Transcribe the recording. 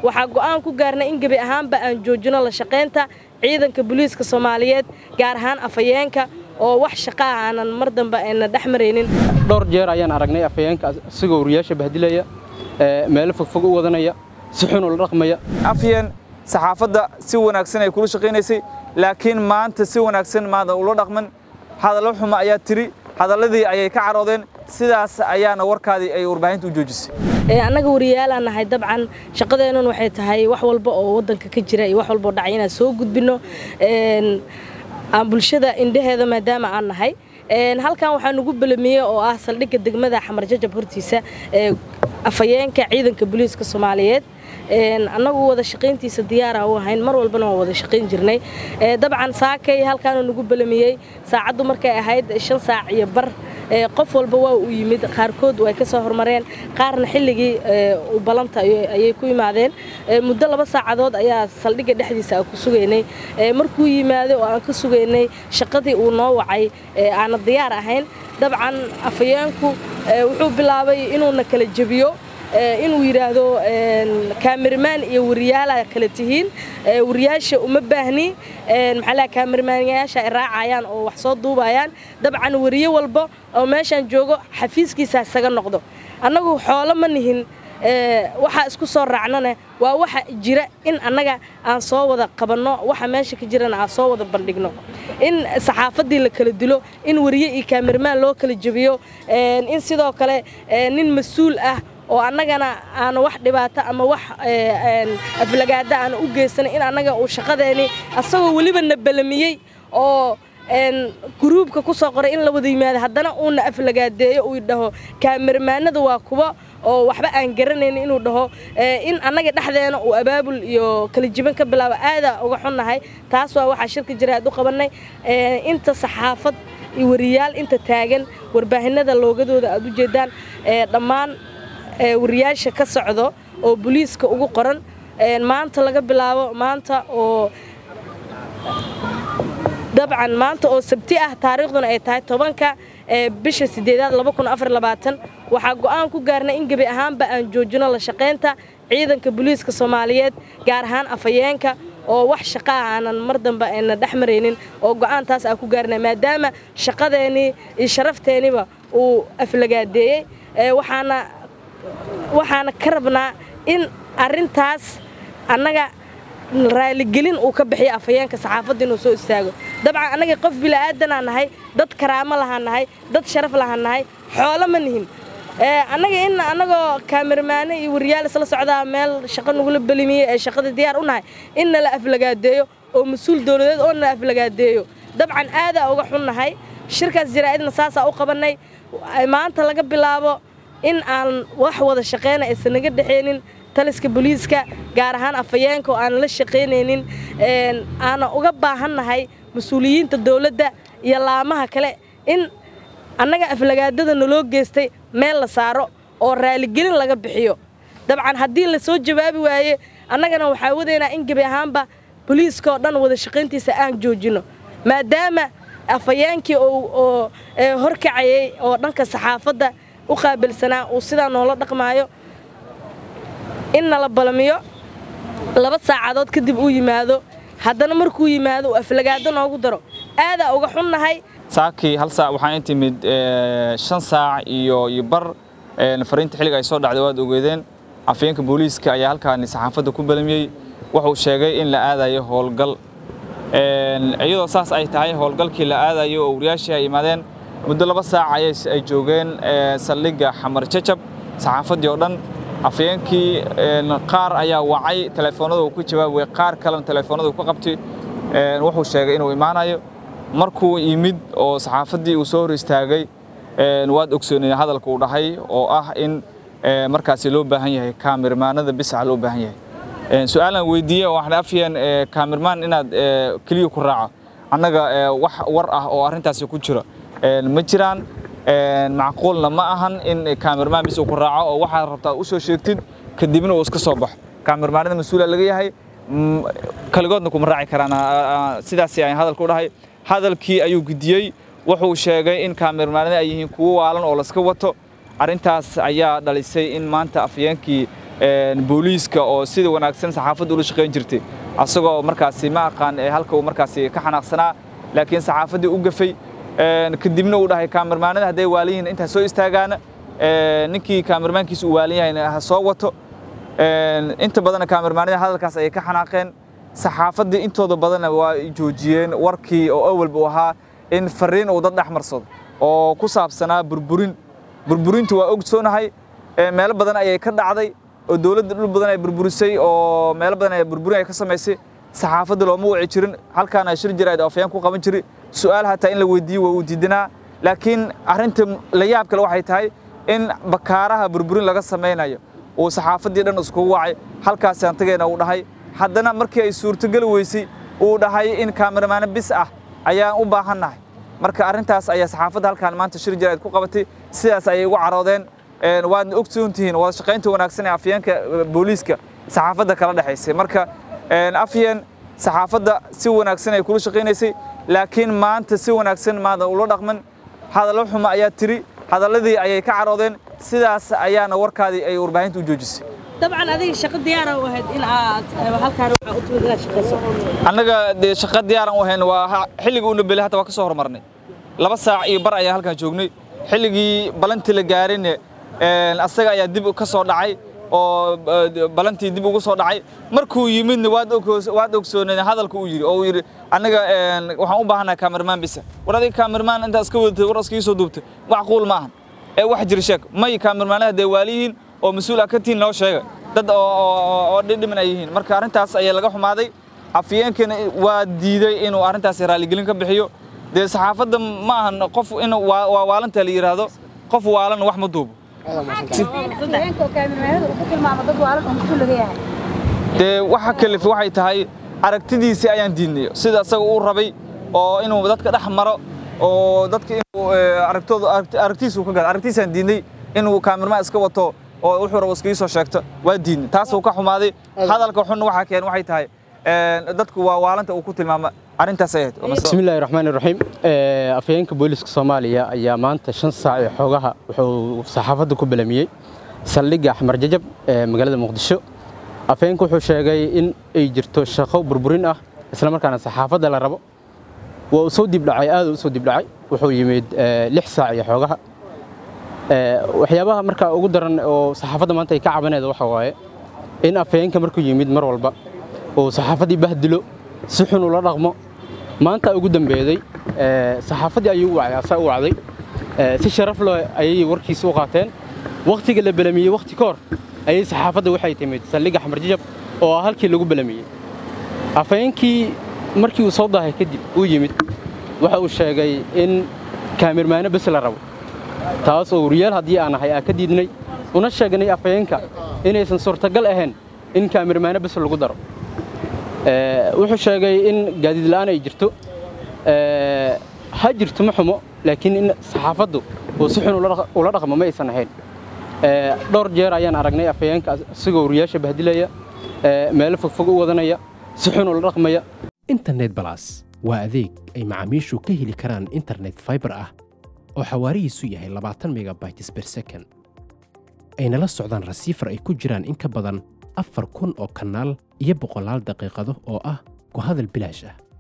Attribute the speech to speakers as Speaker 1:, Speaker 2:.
Speaker 1: waxaa go'aan ku gaarnay in gebi ahaanba aan joojino la shaqaynta ciidanka booliiska soomaaliyeed gaar ahaan afhayeenka oo wax shaqaa aanan mar dambe ayna dhex maraynin
Speaker 2: dhowr jeer ayaan aragnay afhayeenka isagoo wariyaasha bahdilaya meelo fogfog u wadanaya si xun ula dhaqmaya
Speaker 3: afyeen saxaafadda si wanaagsan ay kula shaqaynaysay laakiin maanta si wanaagsan maadan ula dhaqman hadallo xuma ayaa tiri hadalladii ayay ka caroodeen sidaas ayaana warkaadii ay warbaahinta u joojisay
Speaker 1: annaga wariyaalaan nahay dabcan shaqadeennun waxay tahay wax walba oo waddanka ka jira iyo wax walba oo dhacay inaan soo gudbinno aan bulshada indhaheeda maadaama aan nahay halkan waxaa nugu belamiyey oo ah saldhigga degmada xamar jajab hortiisa afhayeenka ciidanka booliiska soomaaliyeed annagu wada shaqayntiisa diyaara u ahayn mar walbana waan wada shaqayn jirnay dabcan saakay halkaanuu nagu belamiyey saacaddu markay ahayd shan saac iyo bar qof walba waa uu yimid qaarkood way ka soo hormareen qaarna xilligii balanta ayay ku yimaadeen muddo laba saacadood ayaa saldhigga dhexdiisa aan ku sugaynay markuu yimaaday oo aan ka sugaynay shaqadii uu noo wacay aana diyaar ahayn dabcan afhayeenku wuxuu bilaabay inuuna kala jebiyo inuu yidhaahdo kaamirmaan iyo wariyaala kala tihiin wariyaasha uma baahni maxaa kaamirmaanyaasha ay raacayaan oo wax soo duubayaan dabcan wariye walba oo meeshaan joogo xafiiskiisa isaga noqdo annagu xoolo ma nihin waxaa isku soo raacnane waa waxa jira in annaga aan soo wada qabanno waxa meesha ka jirana aan soo wada bandhigno in saxaafaddii la kala dilo in wariye iyo kaamirmaan loo kala jebiyo in sidoo kale nin mas-uul ah oo annagana aana wax dhibaato ama wax aflagaada aana u geysanay in annaga uu shaqadeeni asagoo weliba na belamiyey oo guruubka ku soo qoray in la wada yimaado haddana uuna aflagaadeeyo uu dhaho kaamirmaanada waa kuwa oo waxba aan garanayn inuu dhaho in annaga dhexdeena uu abaabul iyo kala jiban ka bilaabo aadaa uga xunnahay taas waa waxaa shirka jira aad u qabannay inta saxaafad iyo wariyaal inta taagan warbaahinada loogadooda aad u jeedaan dhammaan wariyaasha ka socdo oo booliiska ugu qoran maanta laga bilaabo maanta oo dabcan maanta oo sabti ah taariikhduna ay tahay tobanka bisha sideedaad waxaa go'aan ku gaarnay in gebi ahaanba aan joojino la shaqaynta ciidanka booliiska soomaaliyeed gaar ahaan afhayeenka oo wax shaqaa aanan mar dambe ayna dhex maraynin oo go'aantaas aan ku gaarnay maadaama shaqadeennii iyo sharafteeniba uu aflagaadeeyey waxaana waxaana ka rabnaa in arrintaas annaga raaligelin uu ka bixiyo afhayeenka saxaafadda inuu soo istaago dabcan annaga qof bila'aadanaa nahay dad karaamo lahaa nahay dad sharaf lahaa nahay xoolo ma nihin annaga in annagoo kaamirmaane iyo wariyaal isla socdaa meel shaqo nagula belimiyey ee shaqada diyaar u nahay in nala aflagaadeeyo oo mas-uul dowladeed oo nala aflagaadeeyo dabcan aadaa uga xun nahay shirkaas jaraa'idna saasaa u qabannay maanta laga bilaabo in aan wax wada shaqayna aysan naga dhexaynin taliska booliiska gaar ahaan afhayeenka oo aan la shaqaynaynin aana uga baahannahay mas-uuliyiinta dowladda iyo laamaha kale in annaga aflagaadada naloo geystay meel la saaro oo raaligelin laga bixiyo dabcan haddii la soo jawaabi waaye annagana waxaa wadaynaa in gebi ahaanba booliiska oo dhan wada shaqayntiisa aan joojinno maadaama afhayeenkii oo horkacayay oo dhanka saxaafadda u qaabilsanaa uu sidaa noola dhaqmaayo in nala balamiyo laba saacadood kadib uu yimaado haddana markuu yimaado uu aflagaado noogu daro aadaa uga xunnahay
Speaker 3: saakii hal saac waxaan intimid shan saac iyo iyo bar fariinta xilliga ay soo dhacday waad ogeedeen afhayeenka booliiska ayaa halkaani saxaafadda ku balamiyey wuxuu sheegay in la aadayo howlgal iyadoo saas ay tahay howlgalkii la aadayo oo wariyaashii ay imaadeen muddo laba saac ay joogeen saldhigga xamar jajab saxaafaddii oo dhan afhayeenkii qaar ayaa wacay telefoonada uu ku jawaabay qaar kalena telefoonada uu ka qabtay wuxuu sheegay inuu imaanayo markuu yimid oo saxaafaddii uu soo hor istaagay waad ogsooneen hadalka uu dhahay oo ah in markaasi loo baahan yahay kaamirmaanada bisaca loo baahan yahay su-aalan weydiiyey oo waxaan afyeen kaamirmaan inaad keliya ku raaco annaga wax war ah oo arrintaasi ku jira ma jiraan macquulna ma ahan in kaamirmaan bis uu ku raaco oo waxaad rabtaa u soo sheegtid kadibna uu iska soo baxo kaamirmaanada mas-uula laga yahay kaligoodna kuma raaci karaan sidaas ayaan hadalka u dhahay hadalkii ayuu gudiyey wuxuu sheegay in kaamirmaanada ay yihiin kuwo waalan oo laska wato arrintaas ayaa dhalisay in maanta afyeenkii booliiska oo sida wanaagsan saxaafadda ula shaqayn jirtay asagoo markaasi ma aqaan halka uu markaasi ka xanaaqsanaa laakiin saxaafaddii u gafay kadibna uu dhahay kaamirmaanada hadday waalan yihiin intaa soo istaagaana ninkii kaamirmaankiisa uu waalan yahayna ha soo wato inta badanna kaamirmaanada hadalkaas ayay ka xanaaqeen saxaafaddii intooda badanna waa joojiyeen warkii oo awalba u ahaa in fariin uu dad dhex marsado oo ku saabsanaa burburin burburintu waa ogsoonahay meelo badan ayay ka dhacday oo dowladda dhul badan ay burburisay oo meelo badan ay burburin ay ka samaysay saxaafadda looma waci jirin halkaana shir jirayd oo afayaan ku qaban jiray su'aal hataa in la weydiiyo waa uu diidanaa laakiin arrinta la yaab kale waxay tahay in bakaaraha burburin laga samaynayo uu saxaafaddii dhan iskugu wacay halkaasi antageena uu dhahay haddana markii ay suurtogeli weysay uu dhahay in kaamiramaano bis ah ayaan u baahannahay marka arrintaas ayaa saxaafadda halkaan maanta shir jirayd ku qabatay sidaas ayay ugu caroodeen waadna ogsoon tihiin wada shaqaynta wanaagsan ee afyeenka booliiska saxaafadda kala dhexaysay marka afyeen saxaafadda si wanaagsan ay kula shaqaynaysay laakiin maanta si wanaagsan maada ula dhaqman hadallo xumo ayaa tiri hadalladii ayay ka caroodeen sidaas ayaana warkaadii ay warbaahinta u joojisay
Speaker 1: dabcan adiga shaqo diyaara u ahayd in aad halkaan waxaa u timid inaad shaqayso
Speaker 3: annaga dee shaqo diyaaran u ahayn waa xilligii u nabelay hata waa ka soo horumarnay laba saac iyo bar ayaan halkaan joognay xilligii balantii la gaarinne asaga ayaa dib ka soo dhacay oo balantii dib ugu soo dhacay markuu yimidna waad ogsooneen hadalka uu yidhi oo uu yidhi annaga waxaan u baahannahay kaamirmaan bisa war adiga kaamirmaan intaas ka wadatay war iskaga soo duubtay macquul maahan ee wax jira sheeg may kaamirmaanada hadday waaliyihiin oo mas-uul ah ka tihiin noo sheega dad oo dhidhiman ay yihiin marka arrintaas ayaa laga xumaaday afyeenkana waa diiday inuu arrintaas raaligelin ka bixiyo dee saxaafadda ma ahan qof in waa waalanta la yidhaahdo qof waalan wax ma duubo dee waxa kalifi waxay tahay aragtidiisii ayaan diidnay sida asaga uu rabay oo inuu dadka dhex maro oo dadka inuu aragtooda aragtiisa uu ka gado aragtiisaan diidnay inuu kaamirmaan iska wato oo wuxuu rabo iskaga soo sheegto waa diidnay taas uu ka xumaaday hadalka xunna waxaa keen waxay tahay dadku waa waalanta uu ku tilmaama arrintaas ay ahayd
Speaker 2: bismillahi raxmaani raxiim afhayeenka booliska soomaaliya ayaa maanta shan saac ee xoogaha wuxuu saxaafadda ku balamiyey saldhigga axmar jajab ee magaalada muqdisho afhayeenka wuxuu sheegay in ay jirto shaqo burburin ah isla markaana saxaafadda la rabo waa uu soo dibdhacay aad u soo dibdhacay wuxuu yimid lix saac iyo xoogaha waxyaabaha markaa ugu daran oo saxaafadda maanta ay ka cabanayda waxa waaye in afhayeenka markuu yimid mar walba uu saxaafaddii bahdilo si xun ula dhaqmo maanta ugu dambeeday saxaafaddii ayuu u wacay asaa u wacday si sharaf leh ayay warkiisa u qaateen wakhtiga la belamiyey wakhti ka hor ayay saxaafadda waxay timid saldhigga xamar jajab oo ah halkii lagu belamiyey afhayeenkii markii uu soo daahay kadib uu yimid waxa uu sheegay in kaamirmaano bes la rabo taas oo wariyaal haddii aan ahay aan ka diidnay una sheegnay afhayeenka inaysan suurtagal ahayn in kaamirmaano bes lagu daro wuxuu sheegay in gaadiid la'aan ay jirto ha jirto ma xumo laakiin in saxaafaddu uu si xun ula dhaqmo ma aysan ahayn dhowr jeer ayaan aragnay afhayeenka isagoo wariyaasha bahdilaya meelo fogfog u wadanaya si xun ula dhaqmaya
Speaker 4: internet balas waa adeeg ay macaamiishu ka heli karaan internet faibar ah oo xawaarihiisu yahay labaatan megabytes ber second ayna la socdaan rasiifar ay ku jiraan in ka badan afar kun oo kanaal iyo boqolaal daqiiqado oo ah ku hadal bilaash ah